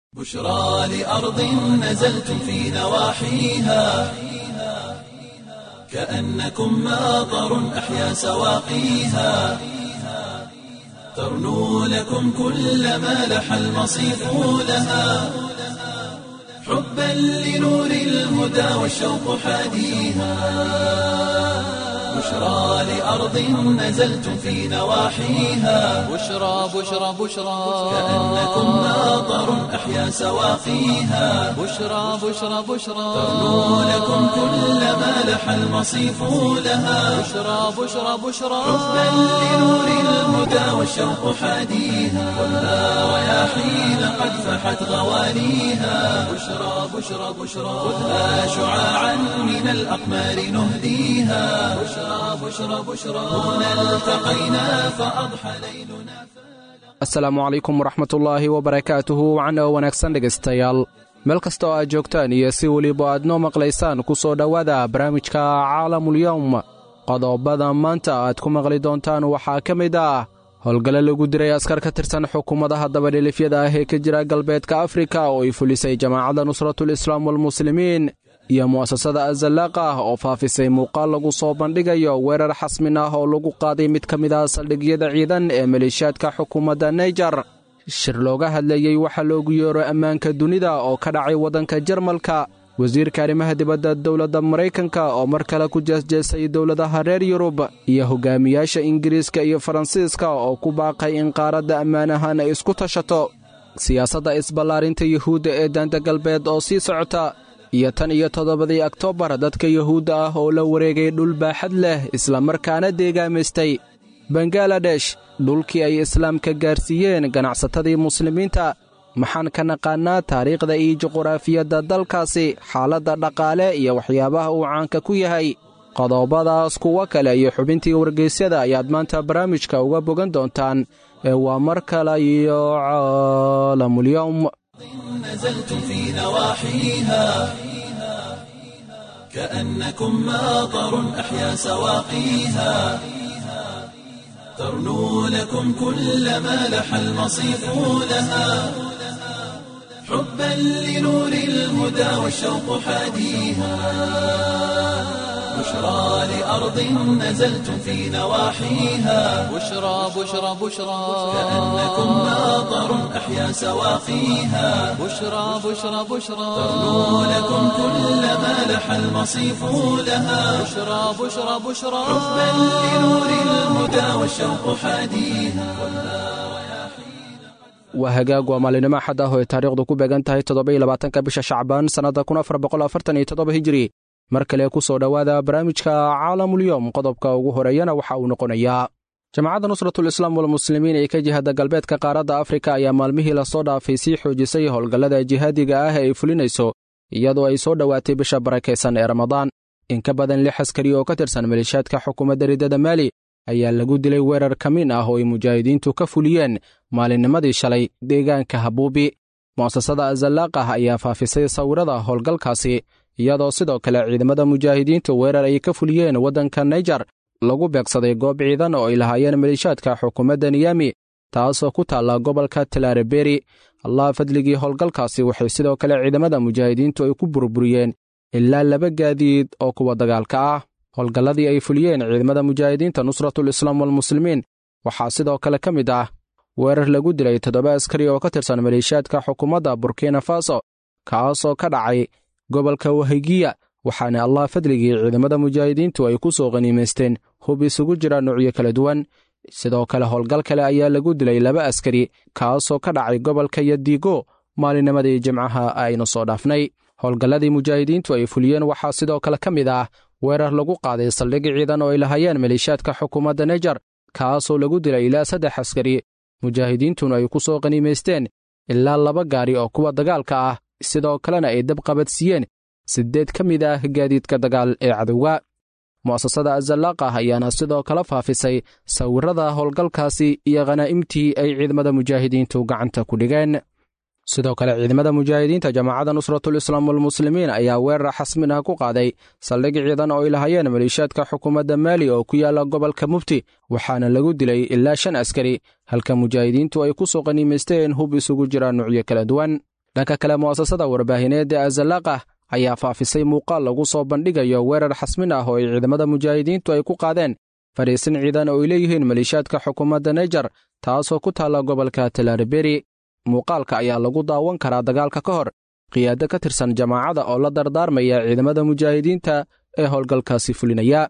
بشرى لأرض نزلتم في نواحيها كأنكم ماطر أحيا سواقيها ترنو لكم كل ما لح المصيف لها حبا لنور الهدى والشوق حاديها بشرى لأرض نزلتم في نواحيها بشرى بشرى بشرى كأنكم ماطر أحيا سواقيها بشرى بشرى بشرى ترنو لكم كل ما لح المصيف لها بشرى بشرى بشرى حبا لنور الهدى والشوق حاديها والنار رياحين قد فحت غواليها بشرى بشرى بشرى خذها شعاعا من الأقمار نهديها بشرى بشرى بشرى هنا التقينا فأضحى ليلنا asalaamu calaykum waraxmatullaahi wabarakaatuhu wacna oo wanaagsan dhegaystayaal meel kasta oo aad joogtaan iyo si weliba aad noo maqlaysaan ku soo dhowaada barnaamijka caalamulyowm qodobada maanta aad ku maqli doontaan waxaa ka mid ah howlgale lagu diray askar ka tirsan xukuumadaha dabadhilifyada ah ee ka jira galbeedka afrika oo ay fulisay jamaacadda nusratul islaam walmuslimiin iyo mu'asasada azallaaqa ah oo faafisay muuqaal lagu soo bandhigayo weerar xasmin ah oo lagu qaaday mid ka mid ah saldhigyada ciidan ee maleeshiyaadka xukuumadda naijer shir looga hadlayey waxaa loogu yeero ammaanka dunida oo ka dhacay waddanka jarmalka wasiirka arrimaha dibadda dowladda maraykanka oo mar kale ku jeesjeesay dowladaha reer yurub iyo hogaamiyaasha ingiriiska iyo faransiiska oo ku baaqay in qaaradda ammaan ahaan ay isku tashato siyaasadda isballaarinta yuhuudda ee daanta galbeed oo sii socota iyo tan iyo toddobadii oktoobar dadka yuhuudda ah oo la wareegay dhul baaxad leh islamarkaana deegaamaystay bangaladesh dhulkii ay islaamka gaarsiiyeen ganacsatadii muslimiinta maxaan ka naqaannaa taariikhda iyo juquraafiyadda dalkaasi xaaladda dhaqaale iyo waxyaabaha uu caanka ku yahay qodobadaas kuwo kale iyo xubintii wargeysyada ayaad maanta barnaamijka uga bogan doontaan ee waa mar kale iyo caalamulyowm نزلتم في نواحيها كأنكم ماطر أحيا سواقيها ترنو لكم كل ما لح المصيف لها حبا لنور الهدى والشوق حاديها بشرى لأرض نزلتم في نواحيها بشرى بشرى بشرى كأنكم ماطر أحيا سواقيها بشرى بشرى بشرى ترنو لكم كل ما لح المصيف لها بشرى بشرى بشرى حبا لنور الهدى والشوق حاديها waa hagaag waa maalinimo axad ah oo ay taariikhdu ku beegan tahay toddobaiylabaatanka bisha shacbaan sannadda kun afar boqol afartan iyo toddoba hijiri mar kale ku soo dhowaada barnaamijka caalamulyowm qodobka ugu horeeyana waxa uu noqonayaa jamacadda nusratul islaam walmuslimiin ee ka jihada galbeedka qaaradda afrika ayaa maalmihii lasoo dhaafay sii xoojisay howlgallada jihaadiga ah ee ay fulinayso iyadoo ay soo dhowaatay bisha barakaysan ee ramadaan in ka badan lix askari oo ka tirsan maleeshiyaadka xukuumadda riddada maali ayaa lagu dilay weerar kamiin ah oo ay mujaahidiintu ka fuliyeen maalinnimadii shalay deegaanka habuubi mu'asasada azallaaqah ayaa faafisay sawirada howlgalkaasi iyadoo sidoo kale ciidamada mujaahidiintu weerar ay ka fuliyeen waddanka naijer lagu beegsaday goob ciidan oo ay lahaayeen maleeshiyaadka xukuumadda niyami taasoo ku taalla gobolka talareberi allah fadligii howlgalkaasi waxay sidoo kale ciidamada mujaahidiintu ay ku burburiyeen ilaa laba gaadiid oo kuwa dagaalka ah howlgalladii ay fuliyeen ciidamada mujaahidiinta nusratul islaam walmuslimiin waxaa sidoo kale ka mid ah weerar lagu dilay toddoba askari oo ka tirsan maleeshiyaadka xukuumadda burkina faso kaasoo ka dhacay gobolka wahigiya waxaana allah fadligii ciidamada mujaahidiintu ay ku soo qhaniimaysteen hub isugu jira nuucyo kala duwan sidoo kale howlgal kale ayaa lagu dilay laba askari kaasoo ka dhacay gobolka yadigo maalinnimadii jimcaha aynu soo dhaafnay howlgalladii mujaahidiintu ay fuliyeen waxaa sidoo kale ka mid ah weerar lagu qaaday saldhig ciidan oo ay lahaayeen maleeshiyaadka xukuumadda naijer kaasoo lagu dilay ilaa saddex askari mujaahidiintuna ay ku soo qhaniimaysteen ilaa laba gaari oo kuwa dagaalka ah sidoo kalena ay dab qabadsiiyeen siddeed ka mid ah gaadiidka dagaal ee cadowga mu'asasada azallaaqah ayaana sidoo kale faafisay sawirrada howlgalkaasi iyo khanaa'imtii ay ciidamada mujaahidiintu gacanta ku dhigeen sidoo kale ciidamada mujaahidiinta jamaacadda nusratul islaam walmuslimiin ayaa weerar xasmin ah ku qaaday saldhig ciidan oo ay lahaayeen maleeshiyaadka xukuumadda maali oo ku yaalla gobolka mufti waxaana lagu dilay ilaa shan askari halka mujaahidiintu ay ku soo qaniimaysteen hub isugu jira nuucyo kala duwan dhanka kale mu'asasada warbaahineed ee azalaaqah ayaa faafisay muuqaal lagu soo bandhigayo weerar xasmin ah oo ay ciidamada mujaahidiintu ay ku qaadeen fadhiisin ciidan oo ay leeyihiin maliishaadka xukuumadda nejar taasoo ku taalla gobolka talaarberi muuqaalka ayaa lagu daawan karaa dagaalka ka hor qiyaado ka tirsan jamaacada oo la dardaarmaya ciidamada mujaahidiinta ee howlgalkaasi fulinaya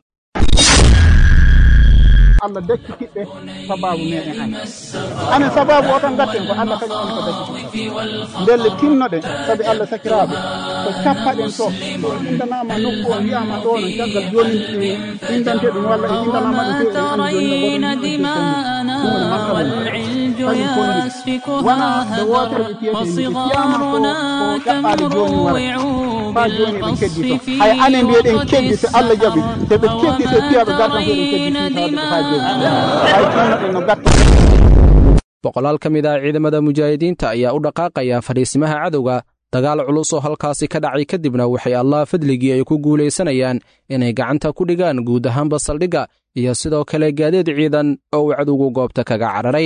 allah dakki kiɓɓe sababu meɗen an anen sababu o tan gatten ko allah kañum woni ko dakki ndelle tinnoɗe sabi allah sakiraɓe ko cappaɗen to ɗo indanama nokku o wiyama ɗo no caggal joni indante ɗum walla e indanama ɗum ترين دماءنا والعلج يسفكها هدر وصغارنا تمروع بالقصف في hay anen mbiyeɗen keddi so allah jaaɓi soɓe keddi so piyaɓe gartan ko ɗen keddi ha joni hay tinnoɗen no gatta boqolaal ka mid ah ciidamada mujaahidiinta ayaa u dhaqaaqaya fadhiisimaha cadowga dagaal culus oo halkaasi ka dhacay kadibna waxay allah fadligii ay ku guulaysanayaan inay gacanta ku dhigaan guud ahaanba saldhigga iyo sidoo kale gaadiid ciidan oo uu cadowgu goobta kaga cararay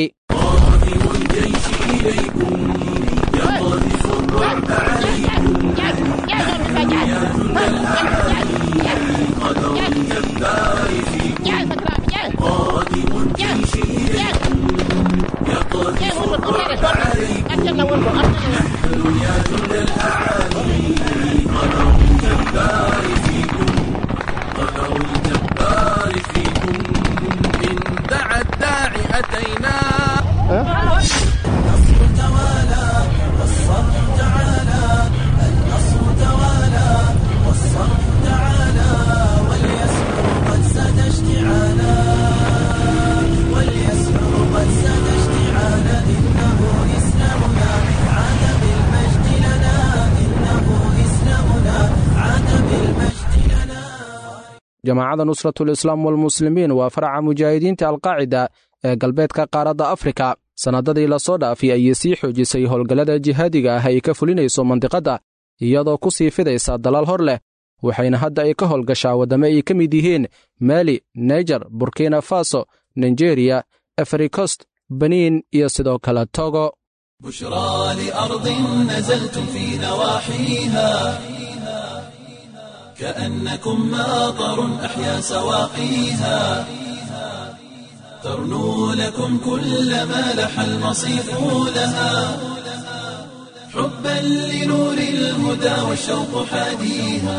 دعا الداعي أتينا jamaacadda nusratul islaam walmuslimiin waa faraca mujaahidiinta alqaacida ee galbeedka qaaradda afrika sannadadii lasoo dhaafay ayay sii xoojisay howlgallada jihaadiga ah ay ka fulinayso mandiqadda iyadoo ku sii fidaysa dalal hor leh waxayna hadda ay ka howlgashaa waddamo ay ka mid yihiin maali naijer burkina faso nigeriya afrikost beniin iyo sidoo kale togo بشرى لأرض نزلتم في نواحيها كأنكم ماطر أحيا سواقيها ترنو لكم كل ما لح المصيف لها حبا لنور الهدى والشوق حاديها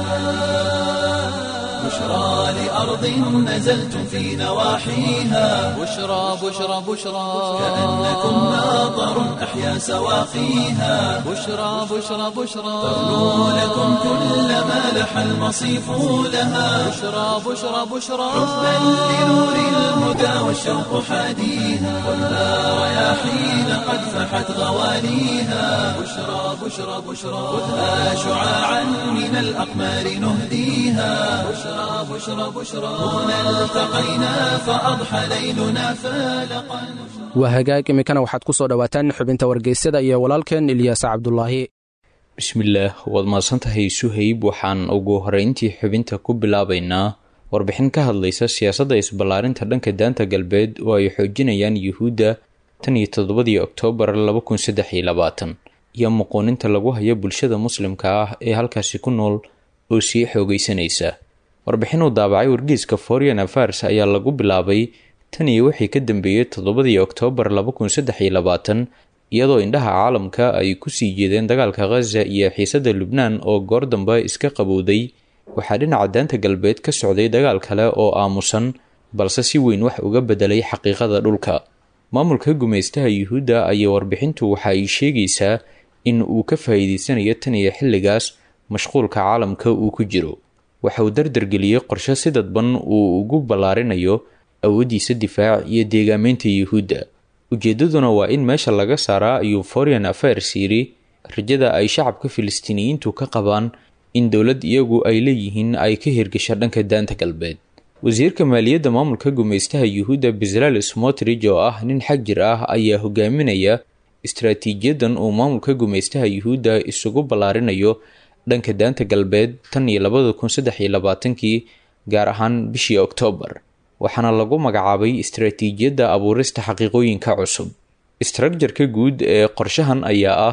بشرى لأرض نزلتم في نواحيها بشرى بشرى بشرى كأنكم ماطر أحيا سواقيها بشرى بشرى بشرى ترنو لكم كل ما لح المصيف لها بشرى بشرى بشرى حبا لنور الهدى والشوق حاديها ولا رياحين قد فحت غواليها بشرى بشرى بشرى خذها شعاعا من الأقمار نهديها بشرى بشرى بشرى هنا التقينا فأضحى ليلنا فالقا waa hagaag iminkana waxaad ku soo dhowaataan xubinta wargeysyada iyo walaalkeen ilyaasa cabdulaahi bismillaah waad mahadsantahay suhayb waxaan ugu horeyntii xubinta ku bilaabaynaa warbixin ka hadlaysa siyaasadda isballaarinta dhanka daanta galbeed oo ay xoojinayaan yuhuudda tan iyo toddobadii oktoobar laba kun saddex iyo labaatan iyo muquuninta lagu hayo bulshada muslimka ah ee halkaasi ku nool oo sii xoogeysanaysa warbixin uu daabacay wargeyska foreign affairs ayaa lagu bilaabay tan iyo wixii ka dambeeyey toddobadii oktoobar laba kun saddex iyo labaatan iyadoo indhaha caalamka ay kusii jeedeen dagaalka khaza iyo xiisadda lubnaan oo goor dambe iska qabowday waxaa dhinaca daanta galbeed ka socday dagaal kale oo aamusan balse si weyn wax uga bedelay xaqiiqada dhulka maamulka gumaystaha yuhuudda ayaa warbixintu waxa ay sheegaysaa in uu ka faa'iideysanayo tan iyo xilligaas mashquulka caalamka uu ku jiro waxa uu dardargeliyey qorshe si dadban uu ugu ballaarinayo awooddiisa difaac iyo deegaameynta yuhuudda ujeeddaduna waa in meesha laga saaraa ayuu foreign affairs yidhi rajada ay shacabka filistiiniyiintu ka qabaan in dowlad iyagu ay leeyihiin ay ka hirgasha dhanka daanta galbeed wasiirka maaliyadda maamulka gumaystaha yuhuudda bezalel smotrich oo ah nin xag jir ah ayaa hogaaminaya istaraatiijiyadan uu maamulka gumaystaha yuhuudda isugu ballaarinayo dhanka daanta galbeed tan iyo labada kun saddex iyo labaatankii gaar ahaan bishii oktoobar waxaana lagu magacaabay istaraatiijiyadda abuurista xaqiiqooyinka cusub istraakjarka guud ee qorshahan ayaa ah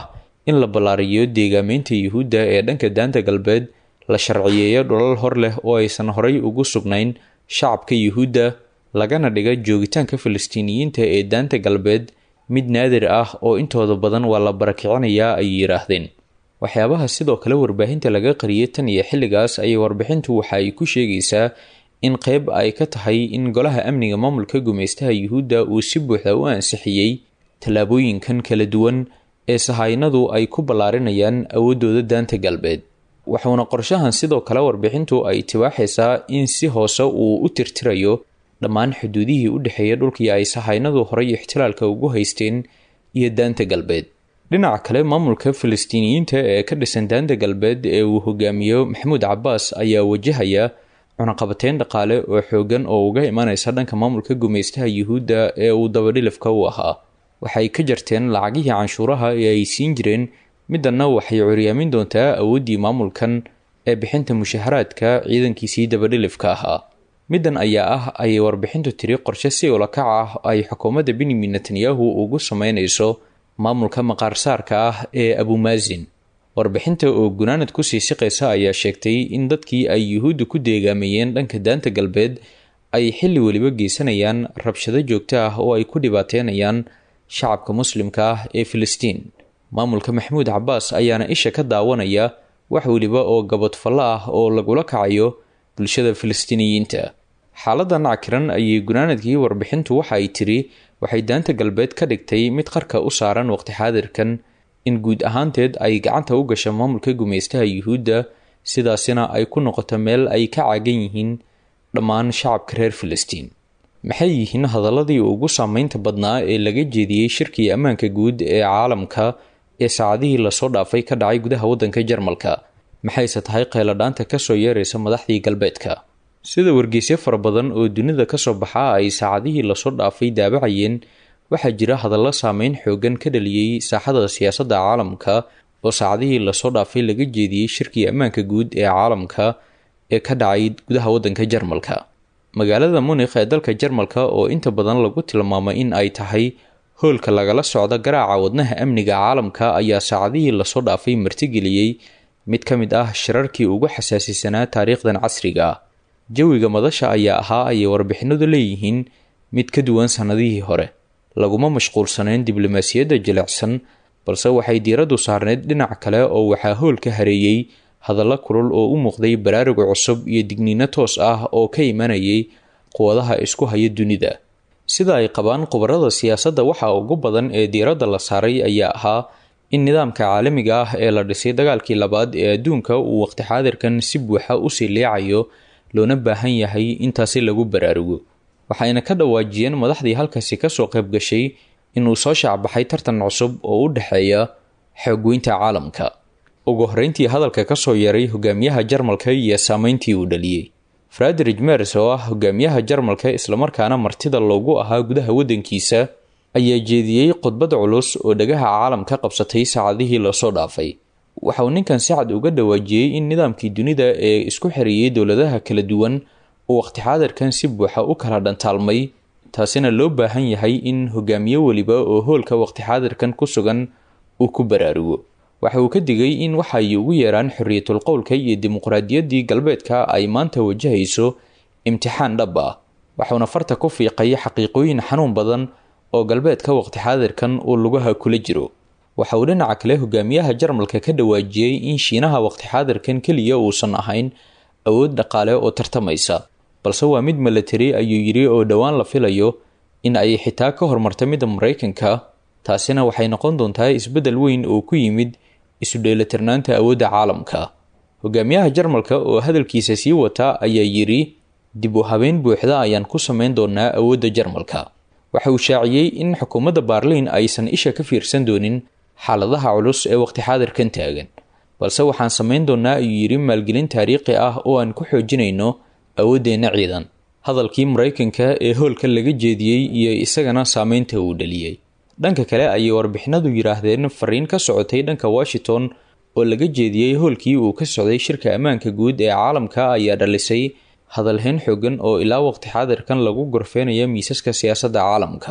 in la ballaariyo deegaameynta yuhuudda ee dhanka daanta galbeed la sharciyeeyo dholal hor leh oo aysan horay ugu sugnayn shacabka yuhuudda lagana dhiga joogitaanka falastiiniyiinta ee daanta galbeed mid naadir ah oo intooda badan waa la barakicinayaa ay yidhaahdeen waxyaabaha sidoo kale warbaahinta laga qariyay tan iyo xilligaas ayay warbixintu waxa ay ku sheegaysaa in qeyb ay ka tahay in golaha amniga maamulka gumaystaha yuhuudda uu si buuxda u ansixiyey tallaabooyinkan kala duwan ee sahaynadu ay ku ballaarinayaan awooddooda daanta galbeed wuxuuna qorshahan sidoo kale warbixintu ay tibaaxaysaa in si hoose uu u tirtirayo dhammaan xuduudihii u dhexeeya dhulkii ay sahaynadu horay ixtilaalka ugu haysteen iyo daanta galbeed dhinaca kale maamulka falastiiniyiinta ee ka dhisan daanta galbeed ee uu hogaamiyo maxamuud cabaas ayaa wajahaya cunaqabateyn dhaqaale oo xoogan oo uga imanaysa dhanka maamulka gumaystaha yuhuudda ee uu dabadhilifka u ahaa waxay ka jarteen lacagihii canshuuraha ee ay siin jireen middanna waxay curyaamin doontaa awooddii maamulkan ee bixinta mushaharaadka ciidankiisii dabadhilifka ahaa middan ayaa ah ayay warbixintu tiri qorshe si ulakac ah ay xukuumadda benyamin netanyahu ugu sameynayso maamulka maqaarsaarka ah ee abumaasin warbixinta oo gunaanad kusii siqaysa ayaa sheegtay in dadkii ay yuhuudda ku deegaameeyeen dhanka daanta galbeed ay xilli weliba geysanayaan rabshado joogto ah oo ay ku dhibaateynayaan shacabka muslimka ah ee filistiin maamulka maxamuud cabaas ayaana isha ka daawanaya wax weliba oo gabadfallo ah oo lagula kacayo bulshada filistiiniyiinta xaaladan cakiran ayay gunaanadkii warbixintu waxa ay tiri waxay daanta galbeed ka dhigtay mid qarka u saaran waqti xaadirkan in guud ahaanteed ay gacanta u gasha maamulka gumaystaha yuhuudda sidaasina ay ku noqoto meel ay ka caagan yihiin dhammaan shacabka reer filistiin maxay yihiin hadaladii ugu saameynta badnaa ee laga jeediyey shirkii ammaanka guud ee caalamka ee saacadihii lasoo dhaafay ka dhacay gudaha waddanka jarmalka maxayse tahay qeyladhaanta kasoo yeeraysa madaxdii galbeedka sida wargeysyo fara badan oo dunida kasoo baxa ay saacadihii lasoo dhaafay daabacayeen waxaa jira hadallo saameyn xoogan ka dhaliyey saaxada siyaasadda caalamka oo saacadihii lasoo dhaafay laga jeediyey shirkii ammaanka guud ee caalamka ee ka dhacay gudaha waddanka jarmalka magaalada munikh ee dalka jarmalka oo inta badan lagu tilmaamay in ay tahay hoolka lagala socdo garaaca wadnaha amniga caalamka ayaa saacadihii lasoo dhaafay martigeliyey mid ka mid ah shirarkii ugu xasaasisanaa taariikhdan casriga ah jawiga madasha ayaa ahaa ayay warbixinadu leeyihiin mid ka duwan sannadihii hore laguma mashquulsanayn diblomaasiyadda jilicsan balse waxay diiraddu saarneyd dhinac kale oo waxaa hool ka hareeyey hadallo kulul oo u muuqday baraaruga cusub iyo digniino toos ah oo ka imanayay quwadaha isku haya dunida sida ay qabaan khubarada siyaasadda waxa ugu badan ee diiradda la saaray ayaa ahaa in nidaamka caalamiga ah ee la dhisay dagaalkii labaad ee adduunka uu waqti xaadirkan si buuxa usii leecayo loona baahan yahay intaasi lagu baraarugo waxayna ka dhawaajiyeen madaxdii halkaasi kasoo qayb gashay inuu soo shaacbaxay tartan cusub oo u dhexeeya xoogweynta caalamka ugu horreyntii hadalka kasoo yeeray hogaamiyaha jarmalka iyo saameyntii uu dhaliyey frederich mers oo ah hogaamiyaha jarmalka islamarkaana martida loogu ahaa gudaha waddankiisa ayaa jeediyey khudbad culus oo dhagaha caalamka qabsatay saacadihii lasoo dhaafay waxauu ninkan si cad uga dhawaajiyey in nidaamkii dunida ee isku xereeyey dowladaha kala duwan uu waqti xaadirkan si buuxa u kala dhantaalmay taasina loo baahan yahay in hogaamiye weliba oo hoolka waqti xaadirkan ku sugan uu ku baraarugo waxa uu ka digay in waxa ay ugu yeeraan xorriyatul qowlka iyo dimuqraadiyaddii galbeedka ay maanta wajahayso imtixaan dhab ah waxuuna farta ku fiiqay xaqiiqooyin xanuun badan oo galbeedka waqti xaadirkan uu lugaha kula jiro waxa uu dhinaca kale hogaamiyaha jarmalka ka dhawaajiyey in shiinaha waqti xaadirkan keliya uusan ahayn awood dhaqaale oo tartamaysa balse waa mid milatari ayuu yidhi oo dhowaan la filayo in ay xitaa ka hormarta midda maraykanka taasina waxay noqon doontaa isbeddel weyn oo ku yimid isu dheelitirnaanta awoodda caalamka hogaamiyaha jarmalka oo hadalkiisa sii wata ayaa yidhi dib u habeyn buuxda ayaan ku samayn doonaa awoodda jarmalka waxa uu shaaciyey in xukuumadda baarliin aysan isha ka fiirsan doonin xaaladaha culus ee waqti xaadirkan taagan balse waxaan samayn doonaa ayuu yidhi maalgelin taariikhi ah oo aan ku xoojinayno awooddeenna ciidan hadalkii maraykanka ee hoolka laga jeediyey iyo isagana saameynta uu dhaliyey dhanka kale ayay warbixinadu yidhaahdeen fariin ka socotay dhanka washington oo laga jeediyey hoolkii uu ka socday shirka ammaanka guud ee caalamka ayaa dhalisay hadalhayn xoogan oo ilaa waqti xaadirkan lagu gorfeynayo miisaska siyaasadda caalamka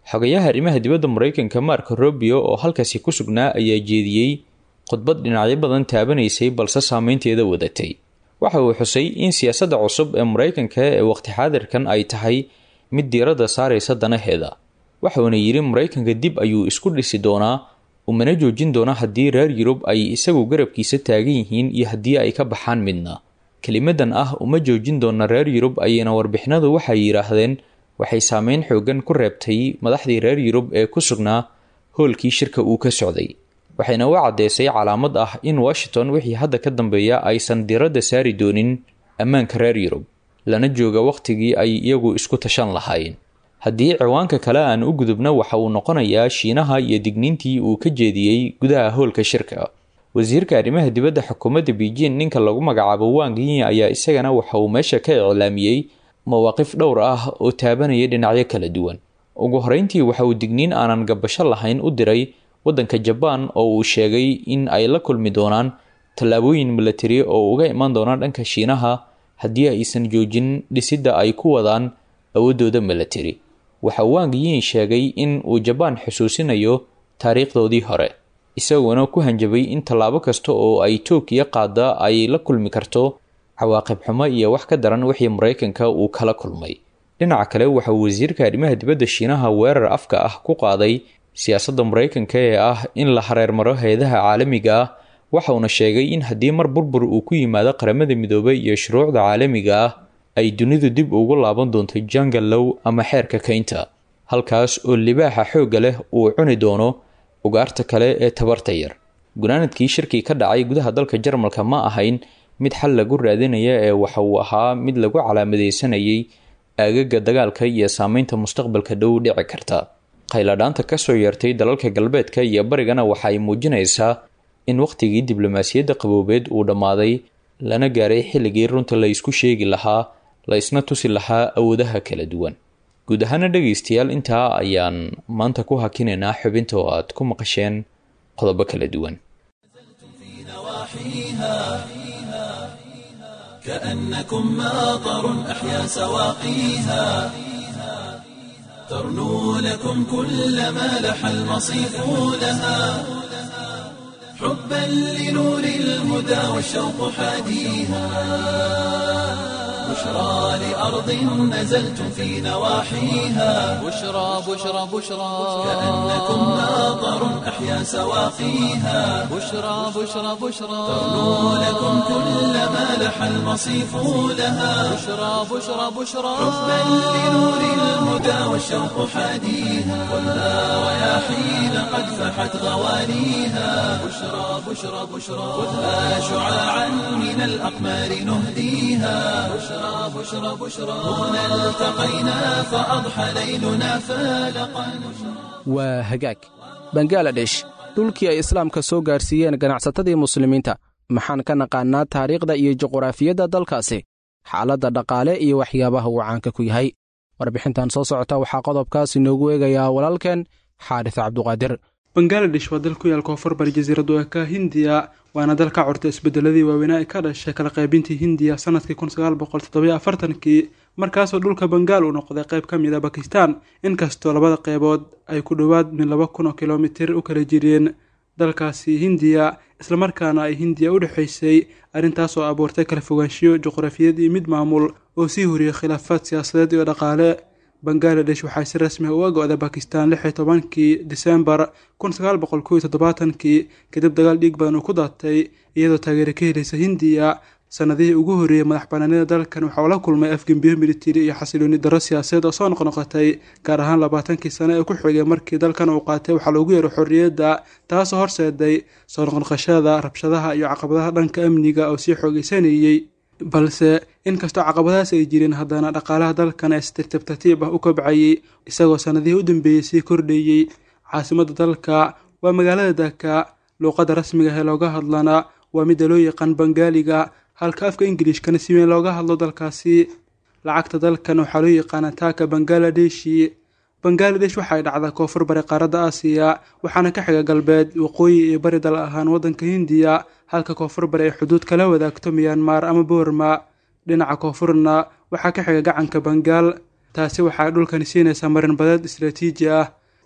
xogayaha arrimaha dibadda maraykanka marko robio oo halkaasi ku sugnaa ayaa jeediyey khudbad dhinacyo badan taabanaysay balse saameynteeda wadatay waxa uu xusay in siyaasadda cusub ee maraykanka ee waqti xaadirkan ay tahay mid diiradda saaraysa danaheeda waxuuna yidhi maraykanka dib ayuu isku dhisi doonaa umana joojin doona haddii reer yurub ay isagu garabkiisa taagan yihiin iyo haddii ay ka baxaan midna kelimadan ah uma joojin doona reer yurub ayayna warbixinadu waxay yidhaahdeen waxay saameyn xoogan ku reebtay madaxdii reer yurub ee ku sugnaa hoolkii shirka uu ka socday waxayna u caddeysay calaamad ah in washington wixii hadda ka dambeeya aysan diiradda saari doonin ammaanka reer yurub lana jooga wakhtigii ay iyagu isku tashan lahaayeen haddii ciwaanka kale aan u gudubno waxa uu noqonayaa shiinaha iyo digniintii uu ka jeediyey gudaha hoolka shirka wasiirka arrimaha dibadda xukuumadda beijing ninka lagu magacaabo wang yin ayaa isagana waxa uu meesha ka iclaamiyey mawaaqif dhowr ah oo taabanaya dhinacyo kala duwan ugu horeyntii waxa uu digniin aanan gabasho lahayn u diray waddanka jabaan oo uu sheegay in ay la kulmi doonaan tallaabooyin milatari oo uga iman doona dhanka shiinaha haddii aysan joojin dhisidda ay ku wadaan awooddooda milatari waxa wang yin sheegay in uu jabaan xusuusinayo taariikhdoodii hore isagoona ku hanjabay in tallaabo kasta oo ay tookiya qaada ay la kulmi karto cawaaqib xumo iyo wax ka daran wixii maraykanka uu kala kulmay dhinaca kale waxa uu wasiirka arrimaha dibadda shiinaha weerar afka ah ku qaaday siyaasadda maraykanka ee ah in la hareermaro hay-adaha caalamiga ah waxauna sheegay in haddii mar burbur uu ku yimaado qaramada midoobay iyo shuruucda caalamiga ah ay dunidu dib ugu laaban doonto jangallow ama xeerka kaynta halkaas oo libaaxa xoogga leh uu cuni doono ugaarta kale ee tabarta yar gunaanadkii shirkii ka dhacay gudaha dalka jarmalka ma ahayn mid xal lagu raadinaya ee waxa uu ahaa mid lagu calaamadeysanayay aagaga dagaalka iyo saameynta mustaqbalka dhow dhici karta khayladhaanta kasoo yeertay dalalka galbeedka iyo barigana waxa ay muujinaysaa in wakhtigii diblomaasiyadda qaboobeed uu dhammaaday lana gaaray xilligii runta la isku sheegi lahaa la isna tusi lahaa awoodaha kala duwan guud ahaana dhegaystayaal intaa ayaan maanta ku hakinaynaa xubinta oo aad ku maqasheen qodobo kala duwan كأنكم ماطر أحيا سواقيها ترنو لكم كل ما لح المصيف لها حبا لنور الهدى والشوق حاديها بشرى لأرض نزلتم في نواحيها بشرى بشرى بشرى كأنكم ماطر أحيا سواقيها بشرى بشرى بشرى ترنو لكم كل ما لح المصيف لها بشرى بشرى بشرى حبا لنور الهدى والشوق حاديها والنار رياحين قد فحت غوانيها بشرى بشرى بشرى خذها شعاعا من الأقمار نهديها بشرى بشرى بشرى هنا التقينا فأضحى ليلنا فالقا waa hagaag bangaladesh dhulkii ay islaamka soo gaarsiiyeen ganacsatadii muslimiinta maxaan ka naqaannaa taariikhda iyo juquraafiyadda dalkaasi xaaladda dhaqaale iyo waxyaabaha uu caanka ku yahay warbixintan soo socota waxaa qodobkaas inoogu eegayaa walaalkeen xaadis cabduqaadir bangaladesh waa dal ku yaal koonfur bari jasiiradu eka hindiya waana dal ka curta isbedeladii waaweynaa ee ka dhashay kala qaybintii hindiya sanadkii kun sagaal boqol toddobiyo afartankii markaasoo dhulka bangaal uu noqday qayb ka mid a bakistan inkastoo labada qeybood ay ku dhowaad min laba kun oo kilomitir u kala jireen dalkaasi hindiya islamarkaana ay hindiya u dhexaysay arrintaasoo abuurtay kala fogaanshiyo juqrafiyad iyo mid maamul oo sii horiyey khilaafaad siyaasadeed iyo dhaqaale bangaladesh waxay si rasmi ah uga go-day bakistan lix iyo tobankii disembar kun sagaal boqol kow iyo toddobaatankii kadib dagaal dhiig badan uu ku daatay iyadoo taageero ka helaysa hindiya sanadihii ugu horreeyey madax banaanida dalkan waxa uu la kulmay afgembiyo militari iyo xasilooni darro siyaasadeed oo soo noqnoqotay gaar ahaan labaatankii sano ee ku xigay markii dalkan uu qaatay waxaa loogu yeero xorriyadda taasoo horseeday soo noqnoqoshada rabshadaha iyo caqabadaha dhanka amniga oo sii xoogeysanayey balse inkastoo caqabadahaas ay jireen haddana dhaqaalaha dalkan ee si tartiib tartiib ah u kobcayay isagoo sanadihii u dambeeyey sii kordhayey caasimadda dalka waa magaalada daka luuqadda rasmiga ee looga hadlana waa midda loo yaqaan bangaaliga halka afka ingilishkana si weyn looga hadlo dalkaasi lacagta dalkan waxaa loo yaqaana taaka bangaladeshi bangaladesh waxay dhacdaa koonfur bari qaaradda aasiya waxaana ka xiga galbeed waqooyi iyo bari dal ahaan waddanka hindiya halka koonfur bari ay xuduud kala wadaagto miyanmar ama boorma dhinaca koonfurna waxaa ka xiga gacanka bangaal taasi waxay dhulkani siinaysaa marin badeed istraatiiji ah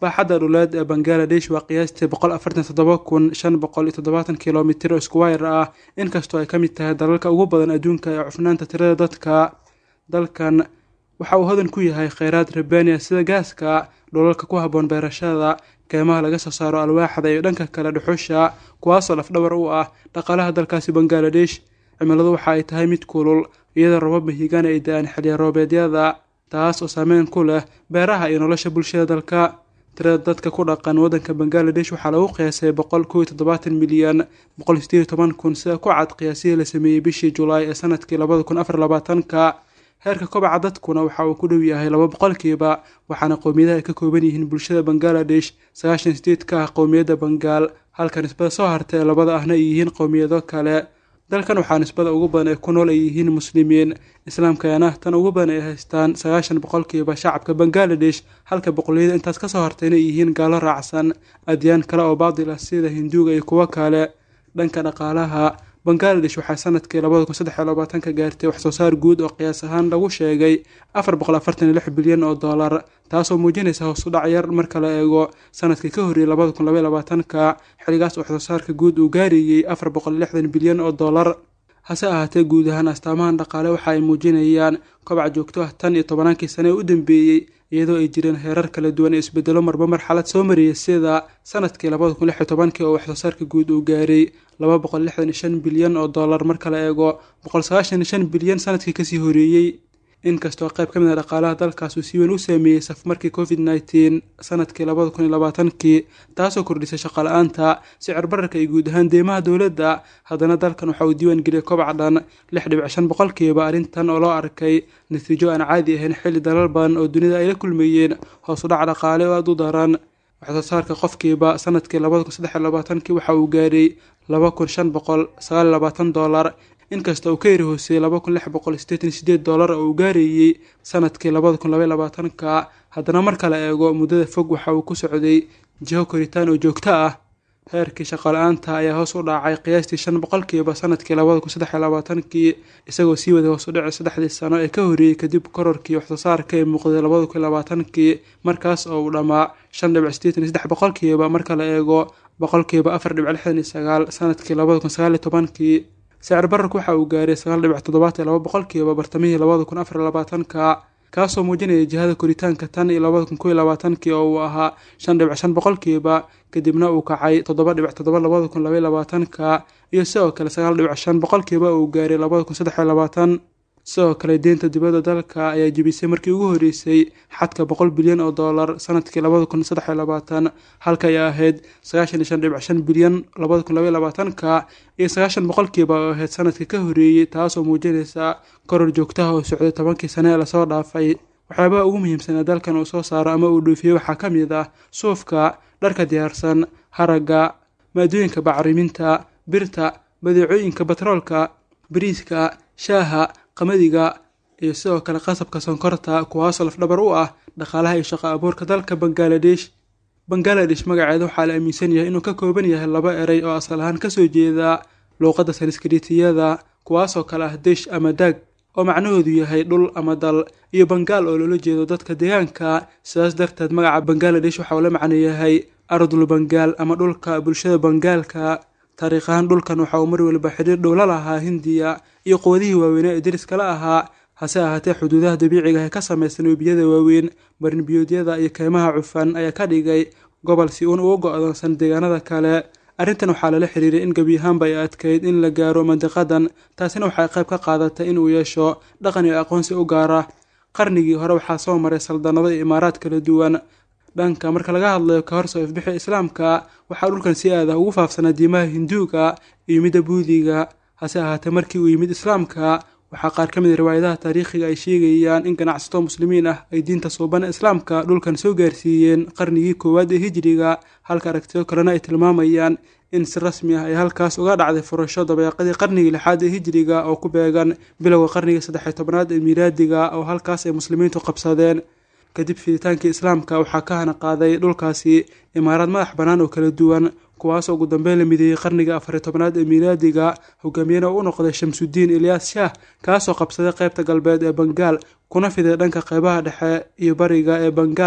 baaxadda dhuleed ee bangaladesh waa qiyaastii boqol afartan toddoba kun shan boqol iyo toddobaatan kilomitir oo squire ah inkastoo ay ka mid tahay dalalka ugu badan adduunka ee cufnaanta tirada dadka dalkan waxa uu hodan ku yahay kheyraad rabania sida gaaska dhulalka ku habboon beerashada keymaha laga soo saaro alwaaxda iyo dhanka kale dhuxusha kuwaasoo lafdhabar u ah dhaqaalaha dalkaasi bangaladesh cimiladu waxa ay tahay mid kulul iyadoo robab mahigaan ay da-aan xilya roobeedyada taas oo saameyn ku leh beeraha iyo nolosha bulshada dalka tirada dadka ku dhaqan waddanka bangaladesh waxaa lagu qiyaasay boqol kow iyo toddobaatan milyan boqol sideed iyo toban kun sida ku cad qiyaasihii la sameeyey bishii julaay ee sanadkii labada kun afar labaatanka heerka kobaca dadkuna waxa uu ku dhow yahay laba boqolkiiba waxaana qowmiyadaha ay ka kooban yihiin bulshada bangaladesh sagaashan sideed ka ah qowmiyadda bangaal halka nisbada soo harta ee labada ahna ay yihiin qowmiyado kale dalkan waxaa nisbada ugu badan ee ku nool ay yihiin muslimiin islaamkana tan ugu badan ay haystaan sagaashan boqolkiiba shacabka bangaladesh halka boqolliyada intaas kasoo hartayna ay yihiin gaalo raacsan adyaan kale oo baadil ah sida hinduuga iyo kuwo kale dhanka dhaqaalaha bangaladesh waxaa sanadkii labada kun saddex iyo labaatanka gaartay waxsoo saar guud oo qiyaas ahaan lagu sheegay afar boqol afartan iyo lix bilyan oo dollar taasoo muujinaysa hoos u dhac yar marka la eego sanadkii ka horreeyay labada kun labaiyo labaatanka xilligaas waxsoo saarka guud uu gaarayey afar boqol lixdan bilyan oo dollar hase ahaatee guud ahaan astaamahan dhaqaale waxa ay muujinayaan kobac joogto ah tan iyo tobannaankii sane ee u dambeeyey iyadoo ay jireen heerar kala duwan ee isbedelo marba marxalad soo mariyay sida sanadkii labada kun lix iyo tobankii oo waxsoo saarka guud uu gaaray laba boqol lixdan iyo shan bilyan oo dollar marka la eego boqol sagaashan iyo shan bilyan sanadkii kasii horeeyey inkastoo qayb ka mid a dhaqaalaha dalkaas uu si weyn u saameeyey safmarkii covid nneteen sanadkii labada kun iyo labaatankii taasoo kordhisay shaqala-aanta sicir bararka iyo guud ahaan deymaha dowladda haddana dalkan waxa uu diiwaan geliyay kobac dhan lix dhibic shan boqolkiiba arrintan oo loo arkay natiijo aan caadi ahayn xilli dalal badan oo dunida ay la kulmayeen hoos u dhac dhaqaale oo aada u daran waxsoo saarka qofkiiba sanadkii labada kun saddex iyo labaatankii waxa uu gaaray laba kun shan boqol sagaal iyo labaatan dollar inkasta uu ka yari hooseeyey laba kun lix boqol sideetan iyo sideed dollar oo uu gaarayey sanadkii labada kun labaiyo labaatanka haddana marka la eego muddada fog waxa uu ku socday jiho koritaan oo joogto ah heerkii shaqala-aanta ayaa hoos u dhacay qiyaastii shan boqolkiiba sanadkii labada kun saddex iyo labaatankii isagoo sii waday hoos u dhici saddexdii sano ee ka horreeyey kadib kororkii waxsoo saarka ee muuqday labada kun iyo labaatankii markaas oo uu dhammaa shan dhibic sideetan iyo saddex boqolkiiba marka la eego boqolkiiba afar dhibic lixdan iyo sagaal sanadkii labada kun sagaal iyo tobankii sicir bararku waxa uu gaaray sagaal dhibic toddobaatan iyo laba boqolkiiba bartamihii labada kun afar iyo labaatanka kaasoo muujinaya jihada koritaanka tan iyo labada kun kow iyo labaatankii oo uu ahaa shan dhibic shan boqolkiiba kadibna uu kacay toddoba dhibic toddoba labada kun labaiyo labaatanka iyo sidoo kale sagaal dhibic shan boqolkiiba uu gaaray labada kun saddex iyo labaatan sidoo kale deynta dibadda dalka ayaa jebisay markii ugu horreysay xadka boqol bilyan oo dollar sanadkii labada kun saddex iyo labaatan halka ay ahayd sagaashan iyo shan dhibic shan bilyan labada kun labaiyo labaatanka iyo sagaashan boqolkiiba oo ahayd sanadkii ka horreeyey taasoo muujinaysa koror joogtaha oo socday tobankii sane ee lasoo dhaafay waxyaabaha ugu muhiimsan ee dalkan uu soo saaro ama uu dhoofiyey waxaa ka mid ah suufka dharka diyaarsan haragga maadooyinka bacriminta birta badeecooyinka batroolka bariiska shaaha qamadiga iyo sidoo kale qasabka sonkorta kuwaasoo lafdhabar u ah dhaqaalaha iyo shaqo abuurka dalka bangaladesh bangaladesh magaceeda waxaa la aaminsan yahay inuu ka kooban yahay laba erey oo asal ahaan kasoo jeeda luuqadda sanskritiyada kuwaasoo kale ah desh ama dag oo macnahoodu yahay dhul ama dal iyo bangaal oo loola jeedo dadka deegaanka sidaas darteed magaca bangaladesh waxa uu la macno yahay ardul bangaal ama dhulka bulshada bangaalka taariikhahaan dhulkan waxa uu mar waliba xidhiir dhow la lahaa hindiya iyo quwadihii waaweynaa ee deriskala ahaa hase ahaatee xuduudaha dabiiciga ee ka samaysan webiyada waaweyn marinbiyoodyada iyo keymaha cufan ayaa ka dhigay gobol si uun uga go-doonsan deegaanada kale arrintan waxaa lala xiriiray in gebi ahaanba ay adkayd in la gaaro mandiqadan taasina waxay qayb ka qaadatay in uu yeesho dhaqan iyo aqoonsi u gaara qarnigii hore waxaa soo maray saldanado iyo imaaraad kala duwan dhanka marka laga hadlayo ka hor soo ifbixi islaamka waxaa dhulkan si aad ah ugu faafsanaa diimaha hinduuga iyo midda buudiga hase ahaatee markii uu yimid islaamka waxaa qaar ka mid a riwaayadaha taariikhiga ay sheegayaan in ganacsato muslimiin ah ay diinta suuban islaamka dhulkan soo gaarsiiyeen qarnigii koowaad ee hijiriga halka aragtiyo kalena ay tilmaamayaan in si rasmi ah ay halkaas uga dhacday furasho dabeeqadii qarnigii lixaad ee hijiriga oo ku beegan bilowga qarnigii saddexiy tobnaad ee miilaadiga oo halkaas ay muslimiintu qabsadeen kadib fiditaankii islaamka waxaa ka hana qaaday dhulkaasi imaaraad madax bannaan oo kala duwan kuwaasoo ugu dambeyn la mideeyey qarniga afariy tobnaad ee miilaadiga hogaamiyena u noqday shamsudiin ilyaas shaah kaasoo qabsaday qaybta galbeed ee bangaal kuna fiday dhanka qeybaha dhexe iyo bariga ee bangaal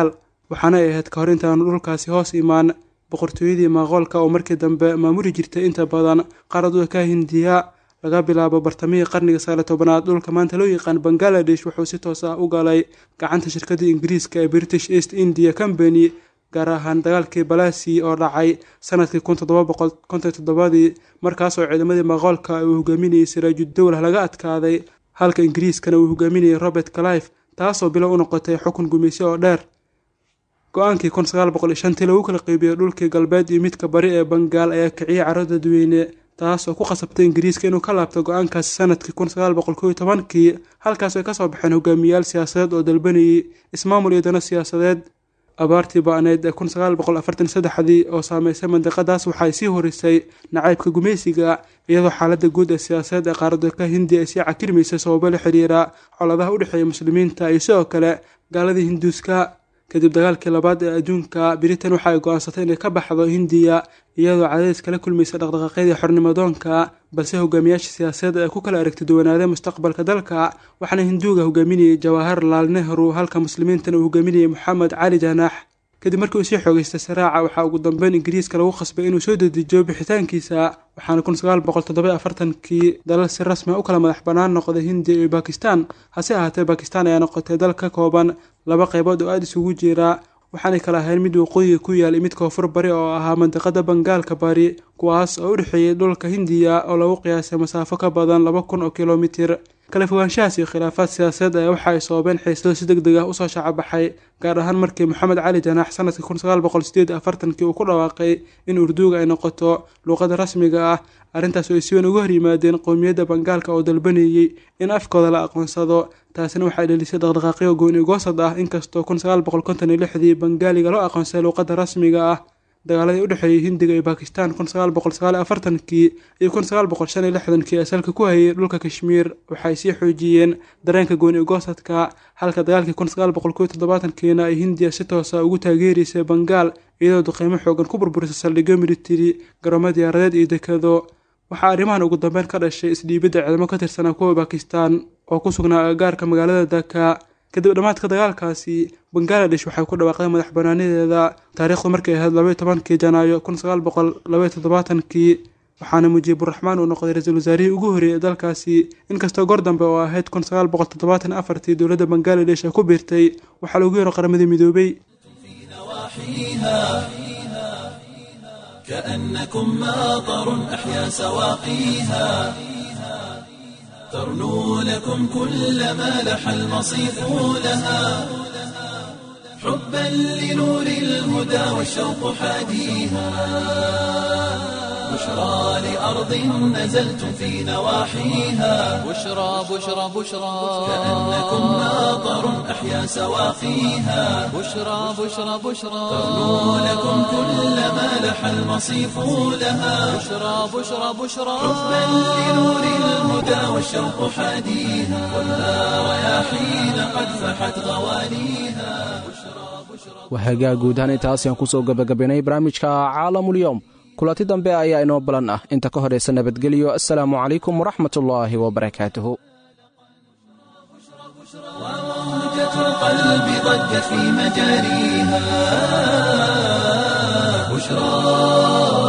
waxaana ay ahayd ka hor intaanu dhulkaasi hoos imaan boqortooyadii maqoolka oo markii dambe maamuli jirtay inta badan qaarad u ka hindiya laga bilaabo bartamihii qarniga sagaali tobanaad dhulka maanta loo yaqaan bangaladesh wuxuu si toos ah u galay gacanta shirkadii ingiriiska ee british east india company gaar ahaan dagaalkii balasi oo dhacay sanadkii kun toddoba boqol konton toddobadii markaasoo ciidamadii maqoolka uu hogaaminayay siraajudowlah laga adkaaday halka ingiriiskana uu hogaaminayay robert calife taasoo bilo u noqotay xukun gumaysi oo dheer go-aankii kun sagaal boqol iyo shantii lagu kala qeybiyey dhulkii galbeed iyo midka bari ee bangaal ayaa kiciyey caro dadweyne taas oo ku qasabtay ingiriiska inuu ka laabto go-aankaasi sanadkii kun sagaal boqol kow iyo tobankii halkaas ay kasoo baxeen hogaamiyayaal siyaasadeed oo dalbanayay ismaamul iyo dano siyaasadeed abaartii ba-neyd ee kun sagaal boqol afartan saddexdii oo saameysay mandiqadaas waxaay sii horisay nacaybka gumaysiga iyadoo xaaladda guud ee siyaasadeed ee qaaradka hindiya ay sii cakirmaysay sababo la xiriira coladaha u dhexeeya muslimiinta iyo sidoo kale gaaladii hinduuska kadib dagaalkii labaad ee adduunka britain waxa ay go-aansatay inay ka baxdo hindiya iyadoo cadadeys kala kulmaysa dhaqdhaqaaqyadii xornimadoonka balse hogaamiyaasha siyaasadeed ee ku kala aragti duwanaadeen mustaqbalka dalka waxaana hinduuga hogaaminayay jawahar laal nehru halka muslimiintana uu hogaaminayay moxamed cali janax kadib markii uu sii xoogeystay saraaca waxaa ugu dambeyn ingiriiska lagu qasbay inuu soo dedejiyo bixitaankiisa waxaana kun sagaal boqol toddoba afartankii dalal si rasmi a u kala madax bannaan noqday hindiya iyo bakistan hase ahaatee bakistan ayaa noqotay dal ka kooban laba qaybood oo aada isugu jira waxaanay kala ahayn mid waqooyiga ku yaal iyo mid koonfur bari oo ahaa mandiqada bangaalka bari kuwaas oo u dhexeeyay dhulka hindiya oo lagu qiyaasay masaafo ka badan laba kun oo kilomitir kala fogaanshahaas iyo khilaafaad siyaasadeed ayaa waxa ay sababeen xiisado si deg deg ah usoo shacabaxay gaar ahaan markii moxamed cali janaax sanadkii kun sagaal boqol sideed afartankii uu ku dhawaaqay in urduuga ay noqoto luuqada rasmiga ah arrintaas oo ay si weyn uga hor yimaadeen qowmiyadda bangaalka oo dalbanayey in afkooda la aqoonsado taasina waxay dhelisay dhaqdhaqaaqyo gooni goosad ah inkastoo kun sagaal boqol konton iyo lixdii bangaaliga loo aqoonsaday luuqada rasmiga ah dagaaladii u dhexeeyay hindiga iyo bakistan kun sagaal boqol sagaal iyo afartankii iyo kun sagaal boqol shan iyo lixdankii ee salka ku hayay dhulka kashmiir waxay sii xoojiyeen dareenka gooni goosadka halka dagaalkii kun sagaal boqol kow iyo toddobaatankiina ay hindiya si toosa ugu taageeraysay bangaal iyadoo duqeymo xoogan ku burburisay saldhigyo militari garoomo diyaaradeed iyo dekado waxaa arrimahan ugu dambeyn ka dhashay isdhiibidda ciidamo ka tirsanaa kuwa bakistan oo ku sugnaa agagaarka magaalada daka kadib dhammaadka dagaalkaasi bangaladesh waxay ku dhawaaqday madax banaanideeda taariikhdu markay ahayd labaiyo tobankii janaayo kun sagaal boqol labaiyo toddobaatankii waxaana mujiiburaxmaan uu noqday ra-iisul wasaarihii ugu horreeyay ee dalkaasi inkastoo goor dambe oo ahayd kun sagaal boqol toddobaatan afartii dowladda bangaladesh ay ku biirtay waxaa lagu yeero qaramadii midoobay كأنكم ماطر أحيا سواقيها ترنو لكم كل ما لح المصيف لها حبا لنور الهدى والشوق حاديها بشرى لأرض نزلتم في نواحيها بشرى بشرى بشرى كأنكم ماطر أحيا سواقيها بشرى بشرى بشرى ترنو لكم كل ما لح المصيف لها بشرى بشرى بشرى حبا لنور الهدى والشوق حاديها والها رياحين قد فحت غوانيها wahagaa guud ahaan intaas ayaan ku soo gebagabaynay barnaamijka caalamulyoom kulanti dambe ayaa inoo balan ah inta ka horaysa nabadgelyo assalaamu calaykum waraxmatullaahi wabarakaatuhu موجة القلب ضجت في مجاريها بشرى